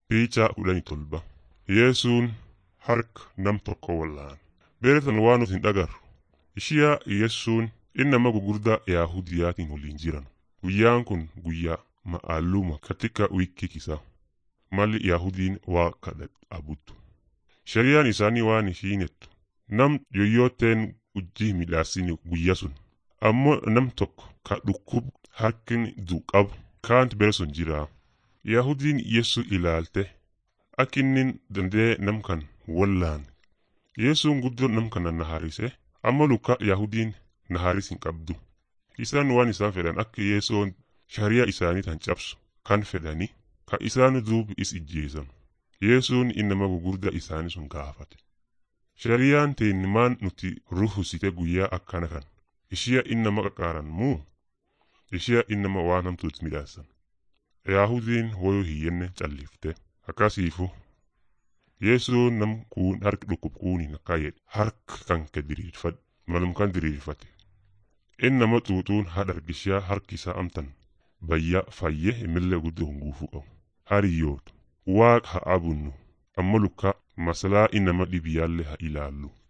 Piichaa kudhanii tolba. Yesuun harka nam tokko wallaan. Beeratan waan nuti hin dhagarru. Ishiyaa Yesuun inni nama gugurdaa Yaahudiyaatiin waliin jiran. Guyyaan kun guyyaa ma'alluma katika wiki kisa. Malli Yaahudiin waa kadhat abuttu. Shari'aan isaanii waan ishiinettu. Nam yoyyooteen hojii midhaasini guyya sun. Ammoo nam tokko ka dhukkub harkin du qabu kaanti bere sun jiraa. Yaahudiin Yesu ilaalte akkinnin dandee nam kan wallaan. Yesuun guddoo nam kana naharise amma luka Yaahudiin naharis hin qabdu. Isaan waan isaan fedhan akka Yesoon shari'a isaanii tan cabsu kan fedhani ka isaan duubi is ijjeesan. Yesuun innama gugurdaa isaanii sun gaafate. Shari'aan teen maan nuti ruhusite guyyaa akkana kan. Ishiya innama qaqaaran muu? Ishiya innama waan hamtuutti midhaasan. Yaahudiin woyoo hiyyenne callifte. Akkasiifu Yesuun nam kuun harki dhukkub kuuniin akka jedhe harka kan ke diriirfadhe malum kan diriirfate. Inni nama xuuxuun hadhargishaa harki isaa amtan bayyaa fayyee imillee guddoo hin guufuu qabu. Hariyyoota waaqa haa abunnu amma lukkaa masalaa innama dhibiyaallee haa ilaallu.